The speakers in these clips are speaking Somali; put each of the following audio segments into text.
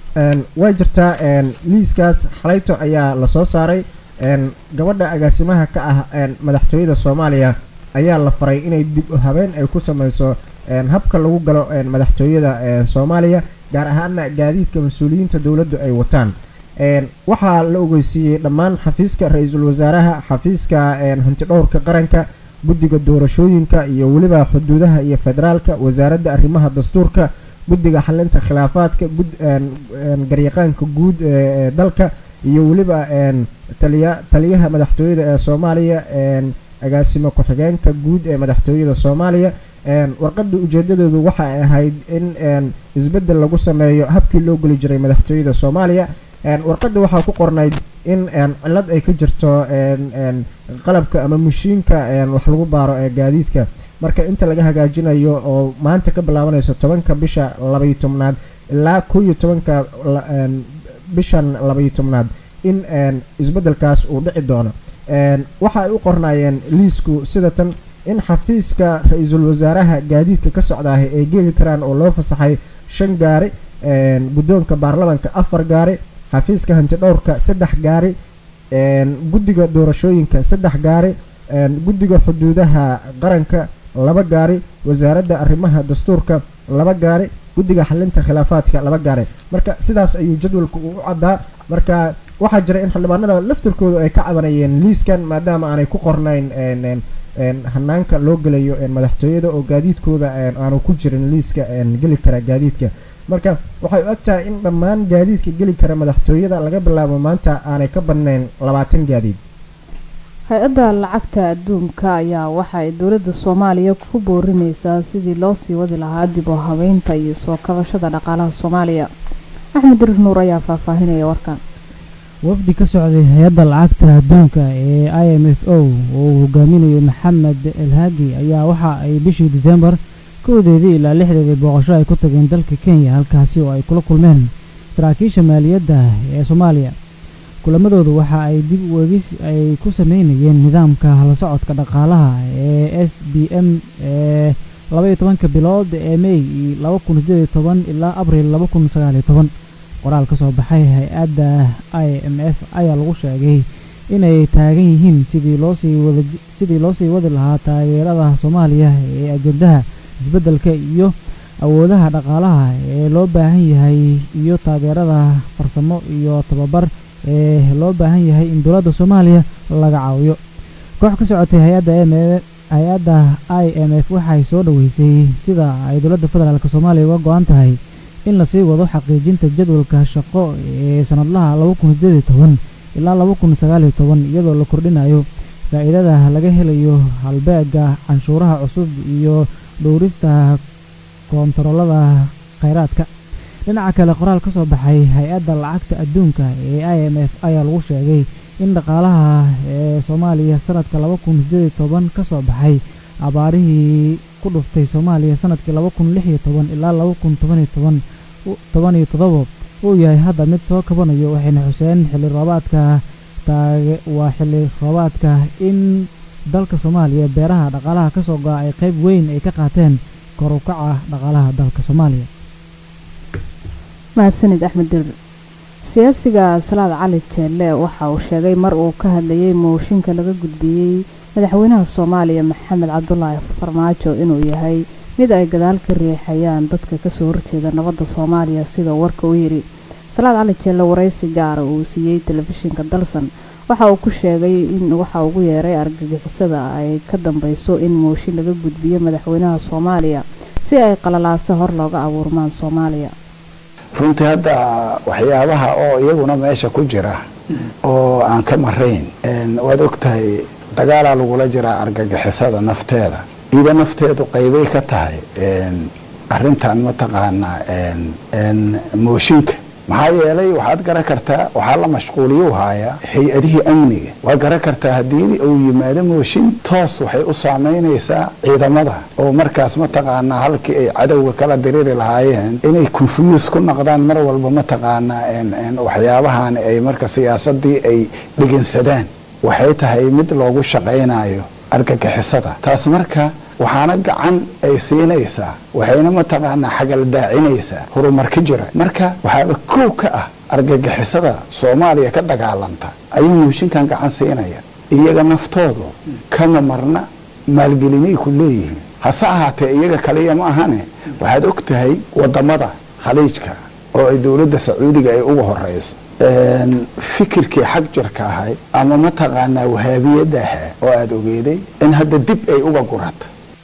way jirtaa liiskaas xalayto ayaa lasoo saaray gabadha agaasimaha ka ah madaxtooyada soomaaliya ayaa la faray inay dib u habeen ay ku sameyso habka lagu galo madaxtooyada soomaaliya gaar ahaana gaadiidka mas-uuliyiinta dowladdu ay wataan waxaa la ogeysiiyey dhammaan xafiiska ra-iisul wasaaraha xafiiska hantidhowrka qaranka guddiga doorashooyinka iyo weliba xuduudaha iyo federaalka wasaaradda arrimaha dastuurka guddiga xalinta khilaafaadka garyaqaanka guud ee dalka iyo weliba taliya taliyaha madaxtooyada ee soomaaliya agaasimo ku-xigeenka guud ee madaxtooyada soomaaliya warqada ujeedadoodu waxa ay ahayd in isbedel lagu sameeyo habkii loo geli jiray madaxtooyada soomaaliya warqada waxaa ku qornayd in cilad ay ka jirto qalabka ama mashiinka wax lagu baaro ee gaadiidka marka inta laga hagaajinayo oo maanta ka bilaabanayso tobanka bisha labaiyo tobnaad ilaa kow iyo tobanka bishan labaiyo tobnaad in isbedelkaas uu dhici doono waxa ay u qornaayeen liisku sida tan in xafiiska ra-iisul wasaaraha gaadiidka ka socdaaha ay geli karaan oo loo fasaxay shan gaari guddoonka baarlamanka afar gaari xafiiska hantidhowrka saddex gaari guddiga doorashooyinka saddex gaari guddiga xuduudaha qaranka laba gaari wasaaradda arrimaha dastuurka laba gaari guddiga xalinta khilaafaadka laba gaari marka sidaas ayuu jadwalka u caddaa marka waxaa jira in xildhibaanada laftirkoodu ay ka cabanayeen liiskan maadaama aanay ku qornayn hanaanka loo gelayo madaxtooyada oo gaadiidkooda aanu ku jirin liiska geli kara gaadiidka marka waxay u eg tahay in dhammaan gaadiidka geli kara madaxtooyada laga bilaabo maanta aanay ka badnayn labaatan gaadiid hay-adda lacagta adduunka ayaa waxa ay dowladda soomaaliya ku boorineysaa sidii loo sii wadi lahaa dib u habeynta iyo soo kabashada dhaqaalaha soomaaliya axmed dirir nuur ayaa faahfaahinaya warkan wafdi ka socday hay-adda lacagta adduunka ee i m f o oo uu hogaaminayo maxamed elhagi ayaa waxa ay bishii disembar kowdeedii ilaa lixdeedii booqasho ay ku tageen dalka kenya halkaasi oo ay kula kulmeen saraakiisha maaliyadda ee soomaaliya kulamadoodu waxa ay dib uegis ay ku sameynayeen nidaamka la socodka dhaqaalaha ee s b m ee labaiyo tobanka bilood ee mey laba kun sideed iyo toban ilaa abril laba kun sagaaliyo toban qoraal ka soo baxay hay-adda i m f ayaa lagu sheegay inay taagan yihiin sidii loosii wada sidii loo sii wadi lahaa taageerada soomaaliya ee ajendaha isbeddelka iyo awoodaha dhaqaalaha ee loo baahan yahay iyo taageerada farsamo iyo tababar ee loo baahan yahay in dowladda soomaaliya laga caawiyo koox ka socotay hay-adda m hay-adda i m f waxay soo dhoweysay sida ay dowladda federaalk soomaaliya uga go-an tahay in lasii wado xaqiijinta jadwalka shaqo ee sanadlaha laba kun sideed iyo toban ilaa laba kun sagaaliyo toban iyadoo la kordhinayo faa-iidada laga helayo halbeega canshuuraha cusub iyo dhowrista koontaroolada kheyraadka dhinaca kale qoraal ka soo baxay hay-adda lacagta adduunka ee i m f ayaa lagu sheegay in dhaqaalaha ee soomaaliya sanadka laba kun sideed iyo toban ka soo baxay abaarihii ku dhuftay soomaaliya sanadkii laba kun lix iyo toban ilaa laba kun toban iyo toban toban iyo toddoba uu yahay hadda mid soo kabanayo waxayna xuseen xilli roobaadka taage waa xilli roobaadka in dalka soomaaliya beeraha dhaqaalaha ka soo go-a ay qayb weyn ay ka qaateen kor u kaca dhaqaalaha dalka soomaaliya mahadsanid axmed dirir siyaasiga salaad cali jeelle waxa uu sheegay mar uu ka hadlayay mooshinka laga gudbiyey madaxweynaha soomaaliya maxamed cabdulaahi farmaajo inuu yahay mid ay gadaal ka riixayaan dadka kasoo horjeeda nabadda soomaaliya sida warka u yidhi salaad cali jeelle waraysi gaara uu siiyey telefishinka dalsan waxa uu ku sheegay in waxa ugu yeeray argagixisada ay ka dambeyso in mooshin laga gudbiyo madaxweynaha soomaaliya si ay qalalaaso hor looga abuurmaan soomaaliya runtii hadda waxyaabaha oo iyaguna meesha ku jira oo aan ka marayn waad ogtahay dagaalaa lagula jiraa argagixisada nafteeda ida nafteedu qaybay ka tahay arintan mataqaanaa mooshinka maxaa yeelay waxaad garan kartaa waxaa la mashquuliyu haaya hay-adihii amniga waa garan kartaa haddii uu yimaado mooshin toos waxay u saameynaysaa ciidamada oo markaas mataqaanaa halkii ay cadowga kala diriri lahaayeen inay confuse ku noqdaan mar walba mataqaanaa waxyaabahan ay marka siyaasadii ay dhegeensadaan waxay tahay mid loogu shaqaynayo argagixisada taas marka waxaana gacan ay siinaysaa waxayna mataqaanaa xagal daacinaysaa horumar ka jira marka waxaaba kow ka ah argagixisada soomaaliya ka dagaalanta ayay muushinkan gacan siinaya iyaga naftoodu kama marna maalgelinay ku leeyihiin hase ahaatee iyaga kaliya ma ahane waxaad og tahay wadamada khaliijka oo ay dowladda sacuudiga ay uga horeyso fikirkii xag jirka ahay ama mataqaanaa wahaabiyadda ahaa oo aada ogeeday in hadda dib ay uga gurata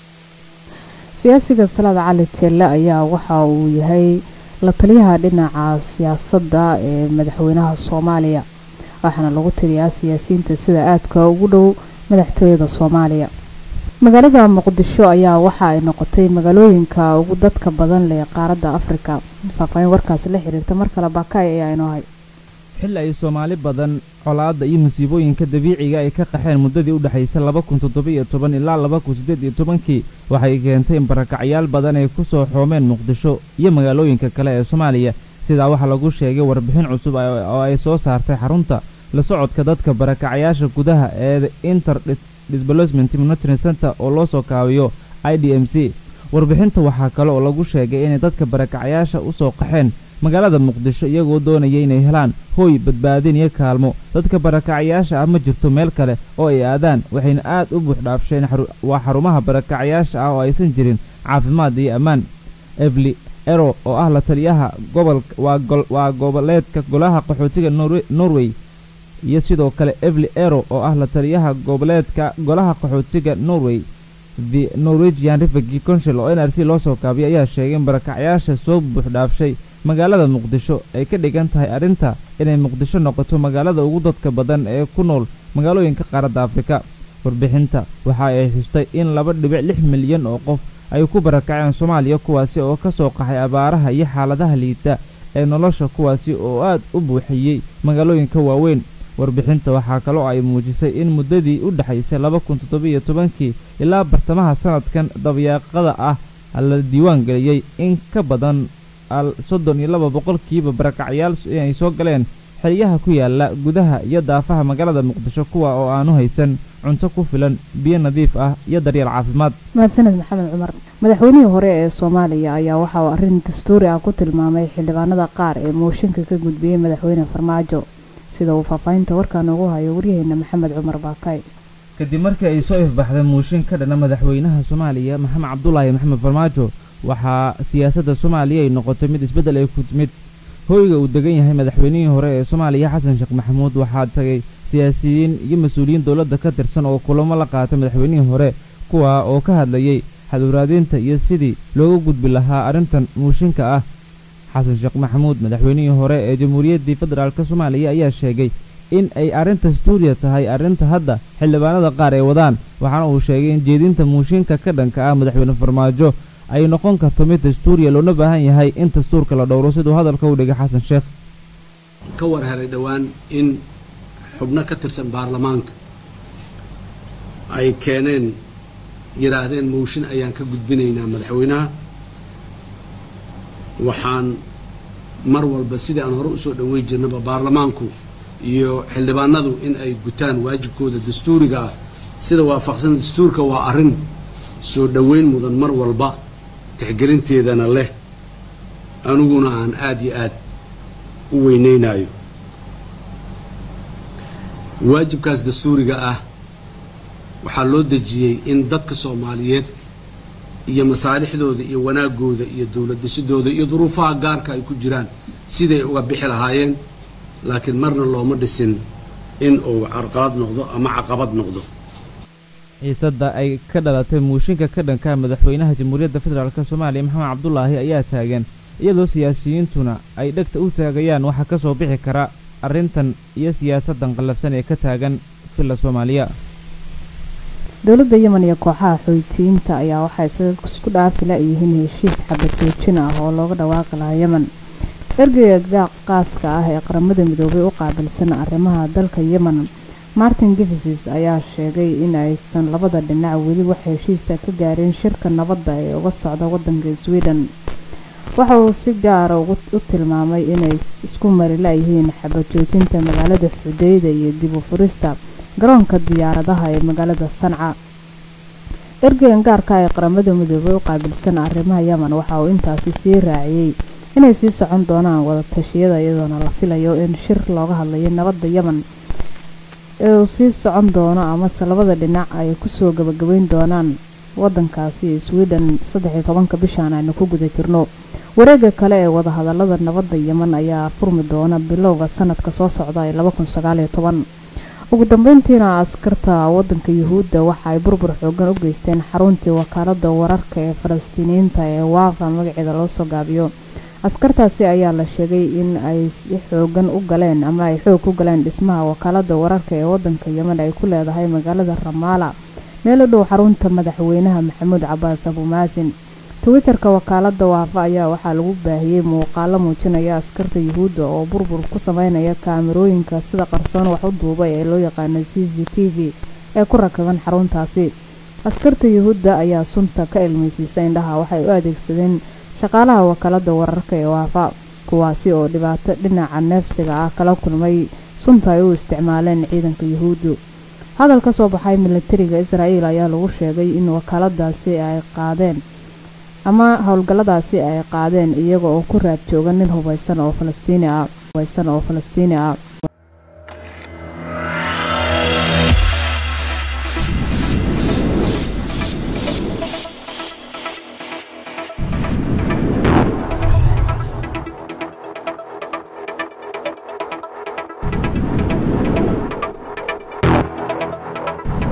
siyaasiga salaad cali jelle ayaa waxa uu yahay la taliyaha dhinaca siyaasadda ee madaxweynaha soomaaliya waxaana lagu tiriyaa siyaasiyiinta sida aadka ugu dhow madaxtooyada soomaaliya magaalada muqdisho ayaa waxa ay noqotay magaalooyinka ugu dadka badan leh qaaradda afrika faahfaahin warkaasi la xiriirta mar kale baakaay ayaa inoo hay xilli ay soomaali badan colaadda iyo musiibooyinka dabiiciga ay ka qaxeen muddadii u dhexaysay laba kun toddoba-iyo toban ilaa laba kun siddeed iyo tobankii waxay keentay in barakacyaal badan ay ku soo xoomeen muqdisho iyo magaalooyinka kale ee soomaaliya sidaa waxaa lagu sheegay warbixin cusub oo ay soo saartay xarunta la socodka dadka barakacyaasha gudaha ee inter disbalosment monitoring center oo loo soo kaabiyo i d m c warbixinta waxaa kale oo lagu sheegay inay dadka barakacyaasha u soo qaxeen magaalada muqdisho iyagoo doonaya inay helaan hooy badbaadin iyo kaalmo dadka barakacyaasha ah ma jirto meel kale oo ay aadaan waxayna aad u buuxdhaafsheen waa xarumaha barakacyaasha ah oo aysan jirin caafimaad iyo ammaan evli ero oo ah la taliyaha gobolka waa goboleedka golaha qaxootiga norway iyo sidoo kale evli ero oo ah la taliyaha goboleedka golaha qaxootiga norway the norwegian refugee council oo n r c loo soo kaabiyay ayaa sheegay in barakacyaasha soo buuxdhaafshay magaalada muqdisho ay ka dhigan tahay arrinta inay muqdisho noqoto magaalada ugu dadka badan ee ku nool magaalooyinka qaaradda afrika warbixinta waxa ay xustay in laba dhibic lix milyan oo qof ay ku barakaceen soomaaliya kuwaasi oo ka soo qaxay abaaraha iyo xaaladaha liita ee nolosha kuwaasi oo aad u buuxiyey magaalooyinka waaweyn warbixinta waxaa kaloo ay muujisay in muddadii u dhexaysay laba kun toddoba-iyo tobankii ilaa bartamaha sanadkan dabyaaqada ah la diiwaan geliyey in ka badan soddon iyo laba boqolkiiba barakacyaal inay soo galeen xeryaha ku yaala gudaha iyo daafaha magaalada muqdisho kuwa oo aanu haysan cunto ku filan biyo nadiif ah iyo daryeel caafimaad mahadsaned maxamed cumar madaxweynihii hore ee soomaaliya ayaa waxa uu arrin dastuuri ah ku tilmaamay xildhibaanada qaar ee mooshinka ka gudbiyey madaxweyne farmaajo sida uu faahfaahinta warkaan ugu hayo waryaheena maxamed cumar baakay kadib markii ay soo ifbaxday muushin ka dhana madaxweynaha soomaaliya maxamed cabdulaahi maxamed farmaajo waxaa siyaasadda soomaaliya ay noqotay mid isbeddel ay ku timid hooyga uu degan yahay madaxweynihii hore ee soomaaliya xasan sheekh maxamuud waxaa tagay siyaasiyiin iyo mas-uuliyiin dowladda ka tirsan oo kulamo la qaatay madaxweynihii hore kuwa oo ka hadlayay xadwaraadinta iyo sidii looga gudbi lahaa arrintan muushinka ah xasan sheekh maxamuud madaxweynihii hore ee jamhuuriyaddii federaalk soomaaliya ayaa sheegay in ay arrinta stuuriya tahay arrinta hadda xildhibaanada qaar ay wadaan waxaana uu sheegay in jeedinta muushinka ka dhanka ah madaxweyne farmaajo ay noqon karto mid dastuuriya loona baahan yahay in dastuurka la dhowro siduu hadalka u dhigay xasan sheekh ka war helay dhowaan in xubno ka tirsan baarlamaanka ay keeneen yidhaahdeen mooshin ayaan ka gudbinaynaa madaxweynaha waxaan mar walba sidii aan hore usoo dhaweyn jirnaba baarlamaanku iyo xildhibaanadu in ay gutaan waajibkooda dastuuriga ah sida waafaqsan dastuurka waa arrin soo dhoweyn mudan mar walba tixgelinteedana leh aniguna aan aada iyo aad u weynaynayo waajibkaas dastuuriga ah waxaa loo dejiyey in dadka soomaaliyeed iyo masaalixdooda iyo wanaagooda iyo dowlad dhisidooda iyo duruufaha gaarka ay ku jiraan siday uga bixi lahaayeen laakiin marna looma dhisin in uu carqalad noqdo ama caqabad noqdo xiisadda ay ka dhalatay muushinka ka dhanka madaxweynaha jamhuuriyadda federaalk soomaaliya maxamed cabdulaahi ayaa taagan iyadoo siyaasiyiintuna ay dhegta u taagayaan waxaa ka soo bixi kara arrintan iyo siyaasaddan qallafsan ee ka taagan villa soomaaliya dowladda yemen iyo kooxaha xoytiyiinta ayaa waxay isaga isku dhaafi la-yihiin heshiis xabad joojin ah oo looga dhawaaqi lahaa yemen ergeyga qaaska ah ee qaramada midoobay u qaabilsan arrimaha dalka yemen martin gifisis ayaa sheegay in aysan labada dhinac weli wax heshiisa ka gaareen shirka nabadda ee uga socda wadanka sweden waxa uu si gaara u tilmaamay inay isku mari la-yihiin xabad joojinta magaalada xudeyda iyo dib u furista garoonka diyaaradaha ee magaalada sanca ergegan gaarka ee qaramada midoobay u qaabilsan arrimaha yemen waxa uu intaasi sii raaciyey inay sii socon doonaan wada tashiyada iyadoona la filayo in shir looga hadlayo nabadda yemen ee uu sii socon doono amase labada dhinac ay kusoo gabagabeyn doonaan wadankaasi sweden saddex iyo tobanka bishaan aynu ku guda jirno wareega kale ee wadahadalada nabadda yemen ayaa furmi doona bilowga sanadka soo socda ee laba kun sagaal iyo toban ugu dambeyntiina askarta wadanka yuhuudda waxa ay burbur xoogan u geysteen xaruntii wakaalada wararka ee falastiiniyiinta ee waaqa magaceeda loo soo gaabiyo askartaasi ayaa la sheegay in ay si xoogan u galeen ama ay xoog ku galeen dhismaha wakaalada wararka ee wadanka yemen ay ku leedahay magaalada ramaala meel u dhow xarunta madaxweynaha maxamuud cabaas abumaasin twitterka wakaalada waafa ayaa waxaa lagu baahiyey muuqaalo muujinaya askarta yuhuudda oo burbur ku sameynaya kaamirooyinka sida qarsoon wax u duubay ee loo yaqaano c c t v ee ku rakaban xaruntaasi askarta yuhuudda ayaa sunta ka ilmeysiisa indhaha waxay u adeegsadeen shaqaalaha wakaalada wararka ee waafa kuwaasi oo dhibaato dhinaca neefsiga ah kala kulmay sunta ay u isticmaaleen ciidanka yuhuuddu hadal ka soo baxay militariga israa'iil ayaa lagu sheegay in wakaaladaasi ay qaadeen ama howlgalladaasi ay qaadeen iyaga oo ku raad jooga nin hubeysan oo falastiini ah hubeysan oo falastiini ah